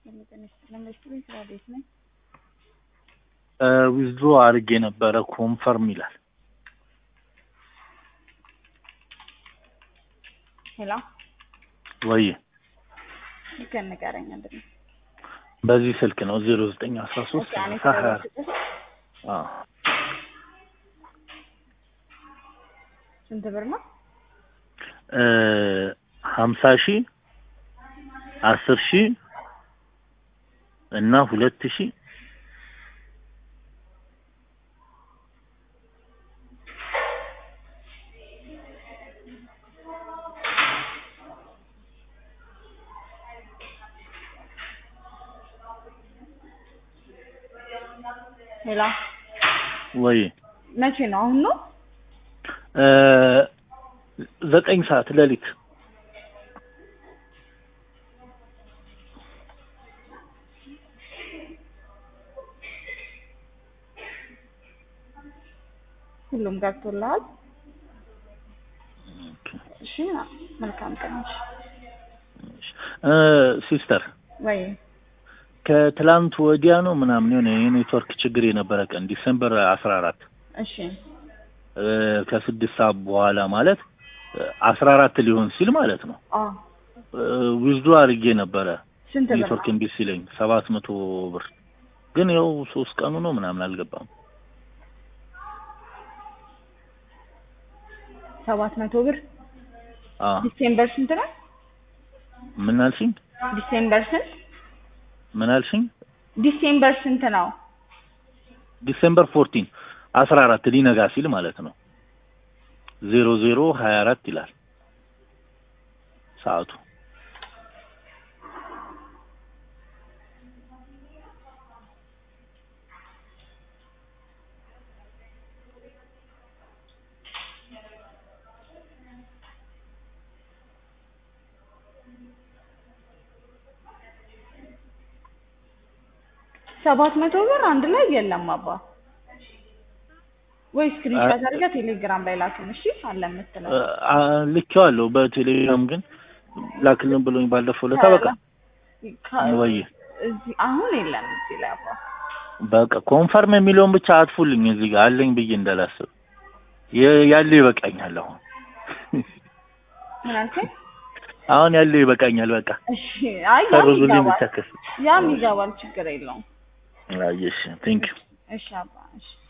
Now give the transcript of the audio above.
ለመስሎኝ ስራ ቤት ነኝ። ዊዝድሮ አድርጌ ነበረ ኮንፈርም ይላል። ሄሎ ወይ ስልክህን ንገረኝ። ምንድን ነው? በዚህ ስልክ ነው ዜሮ ዘጠኝ አስራ ሶስት ኦኬ፣ እኔ ሰላሳ ሀያ ስለደወልኩበት አዎ ስንት ብር ነው? እ ሀምሳ ሺህ አስር ሺህ እና ሁለት ሺህ ሄሎ ወይ መቼ ነው? አሁን ነው? እ ዘጠኝ ሰዓት ሌሊት ሁሉም ገብቶልሃል? እሺ፣ መልካም ቀን። እሺ። እ ሲስተር ወይ ከትላንት ወዲያ ነው ምናምን የሆነ የኔትወርክ ችግር የነበረ ቀን ዲሴምበር አስራ አራት እሺ፣ ከስድስት ሰዓት በኋላ ማለት አስራ አራት ሊሆን ሲል ማለት ነው አ ዊዝዶ አድርጌ ነበረ ስንት ብር ኔትወርክ ነው? እምቢ ሲለኝ ሰባት መቶ ብር ግን ያው ሶስት ቀኑ ነው ምናምን አልገባም። ሰባት መቶ ብር አ ዲሴምበር ስንት ነው? ምን አልሽኝ? ዲሴምበር ስንት? ምን አልሽኝ? ዲሴምበር ስንት ነው? ዲሴምበር ፎርቲን አስራ አራት ሊነጋ ሲል ማለት ነው ዜሮ ዜሮ ሀያ አራት ይላል ሰዓቱ። ሰባት መቶ ብር አንድ ላይ የለም አባ ወይ ስክሪንሾት አድርገህ ቴሌግራም ላይ ላክን። እሺ አለ የምትለው አ- ልኬዋለሁ በቴሌግራም ግን ላክልን ብሎኝ ባለፈው ለታ በቃ ከ- ወይ እዚህ አሁን የለም እዚህ ላይ አባ በቃ ኮንፈርም የሚለውን ብቻ አጥፉልኝ እዚህ ጋር አለኝ ብዬ እንዳላስብ የ- ያለው ይበቃኛል። አሁን ምን አልከኝ? አሁን ያለው ይበቃኛል። በቃ እሺ አይ ያም ሰርዙልኝ ይገባል ብቻ ከስ ያም ይገባል ችግር የለውም። አየሽ ቴንክ ዩ እሺ አባ እሺ